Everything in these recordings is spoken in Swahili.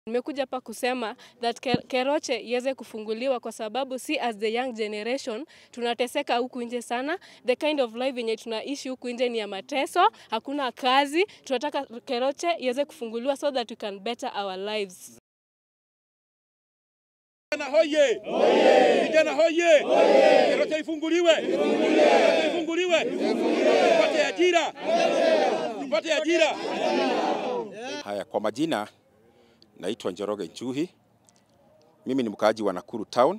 Nimekuja hapa kusema that Ke- Keroche iweze kufunguliwa kwa sababu si as the young generation tunateseka huku nje sana. The kind of life yenye tunaishi huku nje ni ya mateso, hakuna kazi. Tunataka Keroche iweze kufunguliwa so that we can better our lives. Vijana hoye! Vijana hoye! Keroche ifunguliwe! Keroche ifunguliwe! Tupate ajira! Tupate ajira! Haya, kwa majina naitwa Njoroge Nchuhi. Mimi ni mkaaji wa Nakuru Town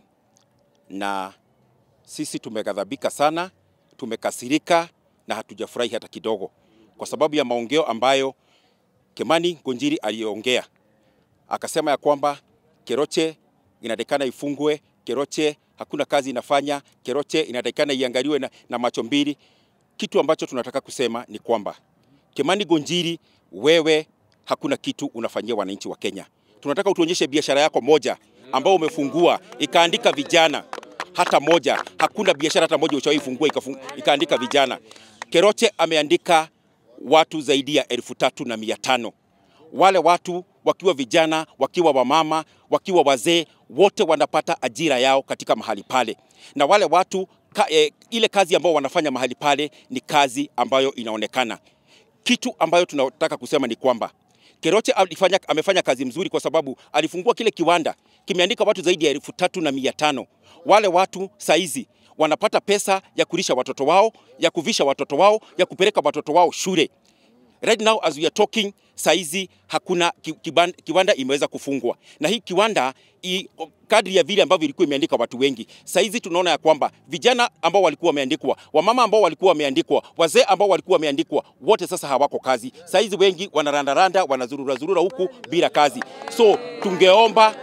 na sisi tumeghadhabika sana, tumekasirika na hatujafurahi hata kidogo kwa sababu ya maongeo ambayo Kimani Ngunjiri aliongea. Akasema ya kwamba Keroche inatakikana ifungwe, Keroche hakuna kazi inafanya, Keroche inatakikana iangaliwe na, na macho mbili. Kitu ambacho tunataka kusema ni kwamba Kimani Ngunjiri, wewe hakuna kitu unafanyia wananchi wa Kenya. Tunataka utuonyeshe biashara yako moja ambao umefungua ikaandika vijana hata moja. Hakuna biashara hata moja ushawahi fungua ikafung, ikaandika vijana. Keroche ameandika watu zaidi ya elfu tatu na mia tano wale watu wakiwa vijana, wakiwa wamama, wakiwa wazee, wote wanapata ajira yao katika mahali pale, na wale watu ka, eh, ile kazi ambao wanafanya mahali pale ni kazi ambayo inaonekana. Kitu ambayo tunataka kusema ni kwamba Keroche alifanya, amefanya kazi mzuri kwa sababu alifungua kile kiwanda kimeandika watu zaidi ya elfu tatu na mia tano. Wale watu saizi wanapata pesa ya kulisha watoto wao, ya kuvisha watoto wao, ya kupeleka watoto wao shule. Right now as we are talking, saizi hakuna ki- kiban- kiwanda imeweza kufungwa, na hii kiwanda i, kadri ya vile ambavyo ilikuwa imeandika watu wengi, saizi tunaona ya kwamba vijana ambao walikuwa wameandikwa, wamama ambao walikuwa wameandikwa, wazee ambao walikuwa wameandikwa, wote sasa hawako kazi. Saizi wengi wanarandaranda, wanazurura zurura huku bila kazi. So tungeomba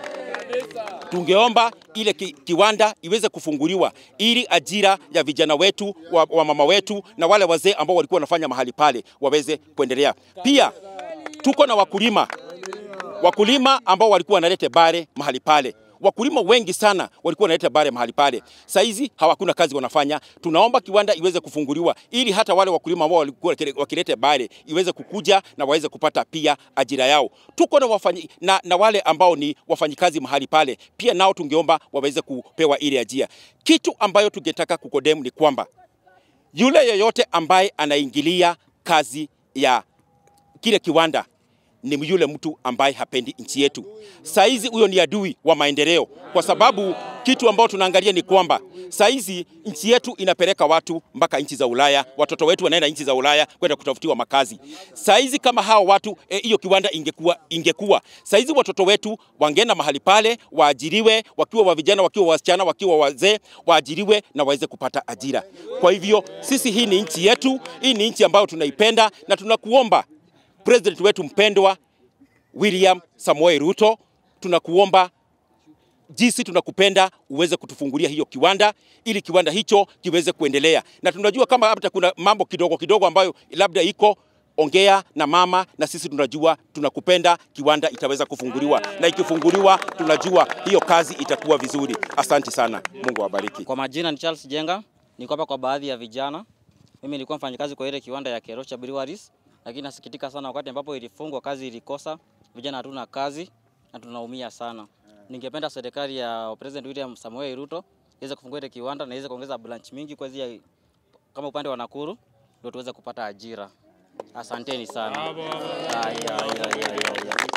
tungeomba ile ki, kiwanda iweze kufunguliwa ili ajira ya vijana wetu wa, wa mama wetu na wale wazee ambao walikuwa wanafanya mahali pale waweze kuendelea. Pia tuko na wakulima wakulima ambao walikuwa wanaleta bare mahali pale. Wakulima wengi sana walikuwa wanaleta bare mahali pale, saizi hawakuna kazi wanafanya. Tunaomba kiwanda iweze kufunguliwa ili hata wale wakulima ambao walikuwa wakileta bare iweze kukuja na waweze kupata pia ajira yao. Tuko na, wafanyi, na, na wale ambao ni wafanyikazi mahali pale pia nao tungeomba waweze kupewa ile ajira. Kitu ambayo tungetaka kukodemu ni kwamba yule yeyote ambaye anaingilia kazi ya kile kiwanda ni yule mtu ambaye hapendi nchi yetu. Saizi huyo ni adui wa maendeleo, kwa sababu kitu ambao tunaangalia ni kwamba saizi nchi yetu inapeleka watu mpaka nchi za Ulaya, watoto wetu wanaenda nchi za Ulaya kwenda kutafutiwa makazi. Saizi kama hao watu hiyo e, kiwanda ingekuwa, ingekuwa saizi watoto wetu wangeenda mahali pale waajiriwe, wakiwa wa vijana, wakiwa wasichana, wakiwa wazee, waajiriwe na waweze kupata ajira. Kwa hivyo sisi, hii ni nchi yetu, hii ni nchi ambayo tunaipenda na tunakuomba President wetu mpendwa William Samoei Ruto, tunakuomba jinsi tunakupenda uweze kutufungulia hiyo kiwanda ili kiwanda hicho kiweze kuendelea, na tunajua kama hata kuna mambo kidogo kidogo ambayo labda iko ongea na mama, na sisi tunajua tunakupenda, kiwanda itaweza kufunguliwa, na ikifunguliwa tunajua hiyo kazi itakuwa vizuri. Asante sana, Mungu awabariki. Kwa majina ni Charles Jenga, niko hapa kwa baadhi ya vijana. Mimi nilikuwa mfanyakazi kwa ile kiwanda ya Kerocha Breweries, lakini nasikitika sana wakati ambapo ilifungwa, kazi ilikosa, vijana hatuna kazi na tunaumia sana. Ningependa serikali ya President William Samoei Ruto iweze kufungua ile kiwanda na iweze kuongeza branch mingi kwa zia, kama upande wa Nakuru ndio tuweze kupata ajira. Asanteni sana. Ay, ay, ay, ay, ay, ay.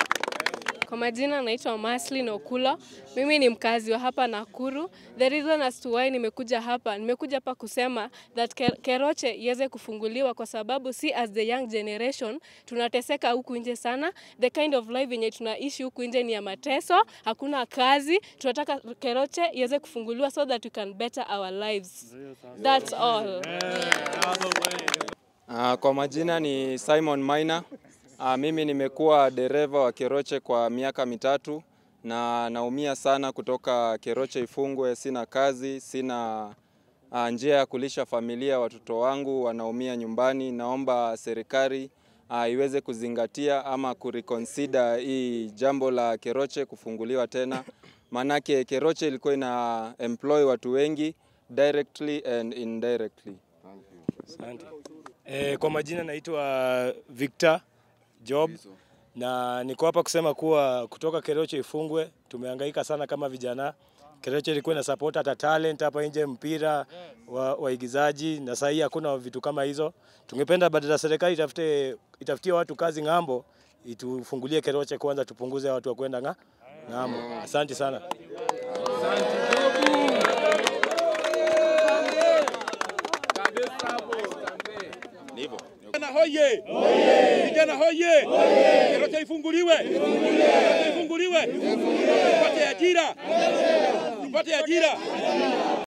Kwa majina naitwa Maslin Okulo. Mimi ni mkazi wa hapa Nakuru. The reason as to why nimekuja hapa, nimekuja hapa kusema that Ke- Keroche iweze kufunguliwa kwa sababu si as the young generation tunateseka huku nje sana. The kind of life yenye tunaishi huku nje ni ya mateso, hakuna kazi. Tunataka Keroche iweze kufunguliwa so that we can better our lives. That's all. Uh, kwa majina ni Simon Maina. Uh, mimi nimekuwa dereva wa Keroche kwa miaka mitatu na naumia sana kutoka Keroche ifungwe. Sina kazi, sina uh, njia ya kulisha familia, watoto wangu wanaumia nyumbani. Naomba serikali uh, iweze kuzingatia ama kureconsider hii jambo la Keroche kufunguliwa tena, manake Keroche ilikuwa ina employ watu wengi directly and indirectly. Asante. Eh, kwa majina naitwa Victor Job. na niko hapa kusema kuwa kutoka Keroche ifungwe, tumehangaika sana kama vijana. Keroche ilikuwa na support hata talent hapa nje, mpira wa waigizaji, na sasa hii hakuna vitu kama hizo. Tungependa badala serikali itafute itafutie watu kazi ng'ambo, itufungulie Keroche kwanza, tupunguze watu wa kwenda nga ng'ambo. Asante sana. Ni hivyo. Vijana hoye! Vijana hoye! Keroche ifunguliwe! Keroche ifunguliwe! Tupate ajira! Tupate ajira!